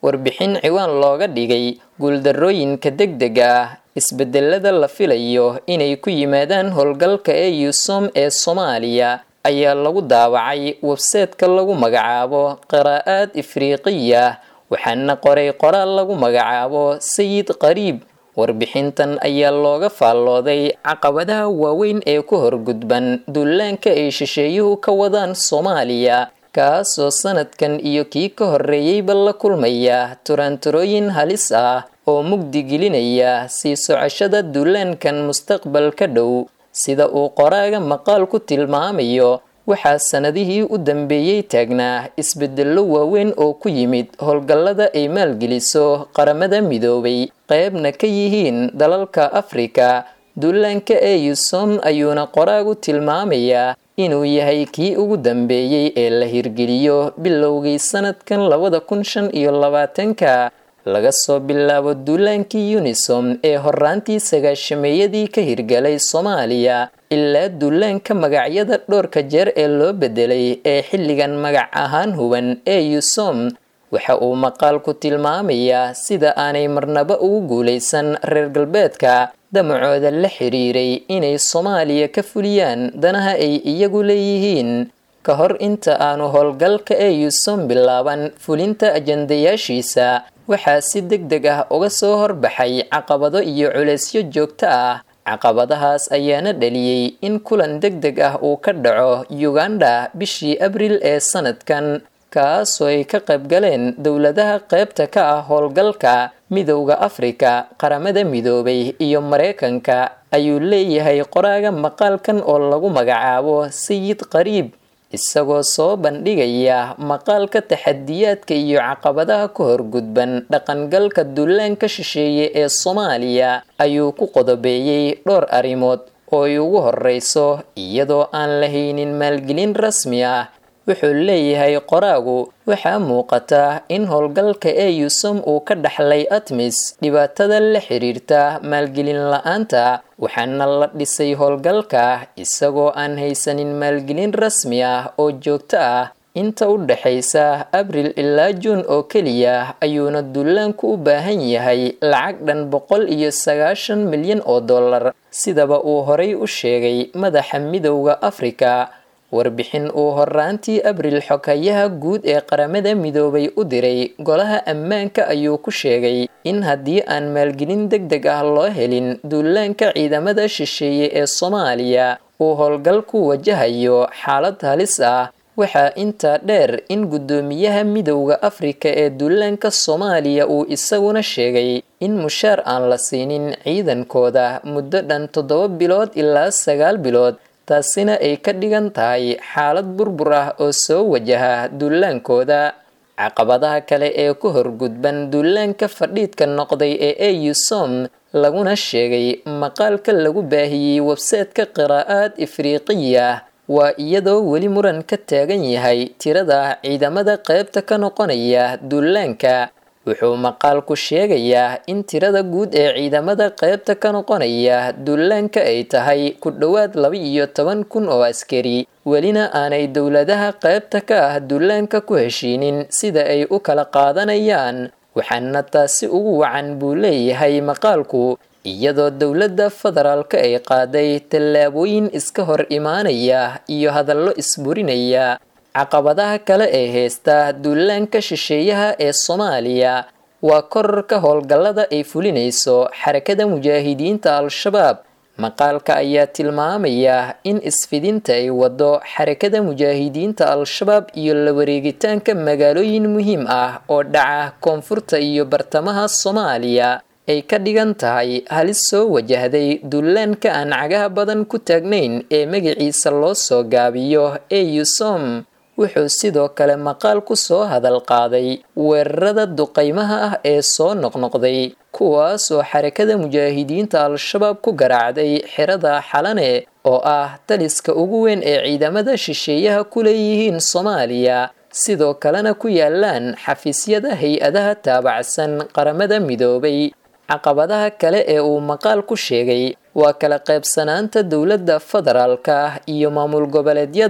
warbixin ciwaan looga dhigay guuldarrooyinka degdega ah isbedelada la filayo inay ku yimaadaan howlgalka ee yusom ee soomaaliya ayaa lagu daawacay webseetka lagu magacaabo qiraa'aad ifriiqiya waxaana qoray qoraal lagu magacaabo sayid qariib warbixintan ayaa looga faallooday caqabadaha waaweyn ee ku horgudban duulaanka ay shisheeyuhu ka wadaan soomaaliya kaasoo sanadkan iyo kii ka horreeyeyba la kulmaya turaanturooyin halis ah oo mugdi gelinaya sii socoshada duulaankan mustaqbalka dhow sida uu qoraaga maqaal ku tilmaamayo waxaa sanadihii u dambeeyey taagnaa isbedello waaweyn oo ku yimid howlgallada ay maalgeliso qaramada midoobay qeybna ka yihiin dalalka afrika duulaanka ee yusom ayuuna qoraagu tilmaamayaa inuu yahay kii ugu dambeeyey ee la hirgeliyo bilowgii sanadkan labada kun shan iyo labaatanka laga soo bilaabo duulaankii unisom ee horaantii sagaashameeyadii ka hirgalay soomaaliya ilaa duulaanka magacyada dhowrka jeer ee loo bedelay ee xilligan magac ahaan huban ee yusom waxa uu maqaalku tilmaamayaa sida aanay marnaba ugu guulaysan reer galbeedka damacooda la xiriiray inay soomaaliya ka fuliyaan danaha ay iyagu leeyihiin ka hor inta aanu howlgalka ee yusom bilaaban fulinta ajandayaashiisa waxaa si deg deg ah uga soo horbaxay caqabado iyo culeysyo joogto ah caqabadahaas ayaana dhaliyey in kulan deg deg ah uu ka dhaco uganda bishii abril ee sanadkan kaasoo ay ka qaybgaleen dowladaha qaybta ka ah howlgalka midowda afrika qaramada midoobay iyo mareykanka ayuu leeyahay qoraaga maqaalkan oo lagu magacaabo sayid qariib isagoo soo bandhigaya maqaalka taxadiyaadka iyo caqabadaha ka horgudban dhaqangalka duulaanka shisheeye ee soomaaliya ayuu ku qodobeeyey dhowr arrimood oo ay ugu horreyso iyadoo aan lahaynin maalgelin rasmi ah wuxuu leeyahay qoraagu waxaa muuqata in howlgalka ee yusom uu ka dhaxlay atmis dhibaatada la xiriirta maalgelin la-aanta waxaana la dhisay howlgalka isagoo aan haysanin maalgelin rasmi ah oo joogto ah inta u dhaxaysa abril ilaa juun oo keliya ayuuna duulaanku u baahan yahay lacag dhan boqol iyo sagaashan milyan oo dollar sidaba uu horay u sheegay madaxa midowda afrika warbixin uu horaantii abril xogayaha guud ee qaramada midoobay u diray golaha ammaanka ayuu ku sheegay in haddii aan maalgelin deg deg ah loo helin duulaanka ciidamada shisheeye ee soomaaliya uu howlgalku wajahayo xaalad halis ah waxaa intaa dheer in guddoomiyaha midowda afrika ee duulaanka soomaaliya uu isaguna sheegay in mushaar aan la siinin ciidankooda muddo dhan toddoba bilood ilaa sagaal bilood taasina ay ka dhigan tahay xaalad burbur ah oo soo wajaha duulaankooda caqabadaha kale ee ku horgudban duulaanka fadhiidka noqday ee eusom laguna sheegay maqaalka lagu baahiyey webseetka qiraa'aad ifriiqiya waa iyadoo weli muran ka taagan yahay tirada ciidamada qaybta ka noqonaya duulaanka wuxuu maqaalku sheegayaa in tirada guud ee ciidamada qaybta ka noqonaya duulaanka ay tahay ku dhowaad laba iyo toban kun oo askari welina aanay dowladaha qaybta ka ah duulaanka ku heshiinin sida ay u kala qaadanayaan waxaana taasi ugu wacan buu leeyahay maqaalku iyadoo dowladda federaalka ay qaaday tallaabooyin iska hor imaanaya iyo hadallo isburinaya caqabadaha kale ee heysta duulaanka shisheeyaha ee soomaaliya waa korarka howlgallada ay fulinayso xarakada mujaahidiinta al-shabaab maqaalka ayaa tilmaamaya in isfidinta ay wado xarakada mujaahidiinta al-shabaab iyo la wareegitaanka magaalooyin muhiim ah oo dhaca koonfurta iyo bartamaha soomaaliya ay ka dhigan tahay halis soo wajahday duulaanka aan cagaha badan ku taagnayn ee magaciisa loo soo gaabiyo eusom wuxuu sidoo kale maqaal ku soo hadal qaaday weerarada duqaymaha ah ee soo noqnoqday kuwaasoo xarakada mujaahidiinta al-shabaab ku garaacday xerada xalane oo ah taliska ugu weyn ee ciidamada shisheeyaha ku leeyihiin soomaaliya sidoo kalena ku yaalaan xafiisyada hay-adaha taabacsan qaramada midoobay caqabadaha kale ee uu maqaal ku sheegay waa kala qaybsanaanta dowladda federaalka iyo maamul goboleedyada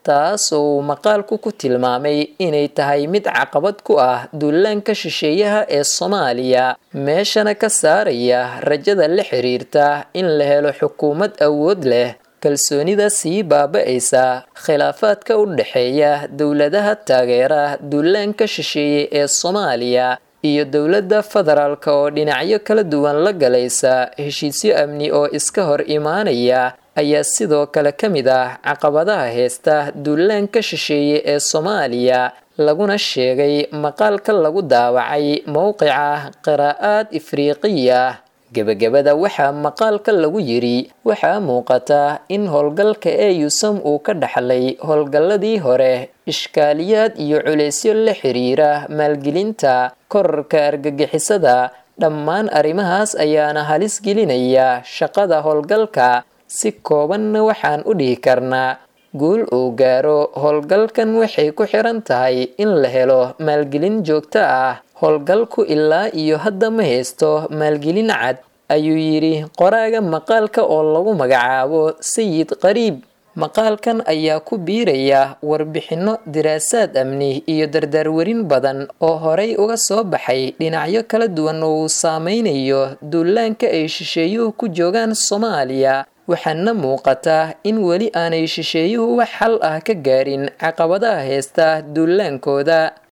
taas oo uu maqaalku ku tilmaamay inay tahay mid caqabad ku ah duulaanka shisheeyaha ee soomaaliya meeshana ka saaraya rajada la xiriirta in la helo xukuumad awood leh kalsoonida sii baaba-aysa khilaafaadka u dhexeeya dowladaha taageera duulaanka shisheeye ee soomaaliya iyo dowladda federaalka oo dhinacyo kala duwan la galaysa heshiisyo amni oo iska hor imaanaya ayaa sidoo kale ka mid ah caqabadaha heesta duulaanka shisheeye ee soomaaliya laguna sheegay maqaalka lagu daawacay mowqica qiraa'aad ifriiqiya gebagabada waxaa maqaalka lagu yidhi waxaa muuqata in howlgalka eeyusam uu ka dhaxlay howlgalladii hore ishkaaliyaad iyo culeysyo la xiriira maalgelinta korarka argagixisada dhammaan arrimahaas ayaana halis gelinaya shaqada howlgalka si koobanna waxaan u dhihi karnaa guul uu gaaro howlgalkan waxay ku xiran tahay in la helo maalgelin joogto ah howlgalku ilaa iyo hadda ma haysto maalgelin cad ayuu yidhi qoraaga maqaalka oo lagu magacaabo sayid qariib maqaalkan ayaa ku biiraya warbixinno diraasaad amni iyo dardaarwarin badan oo horay uga soo baxay dhinacyo kala duwan oo uu saameynayo duulaanka ay shisheeyuhu ku joogaan soomaaliya waxaana muuqata in weli aanay shisheeyuhu wax xal ah ka gaarin caqabadaha heesta duulaankooda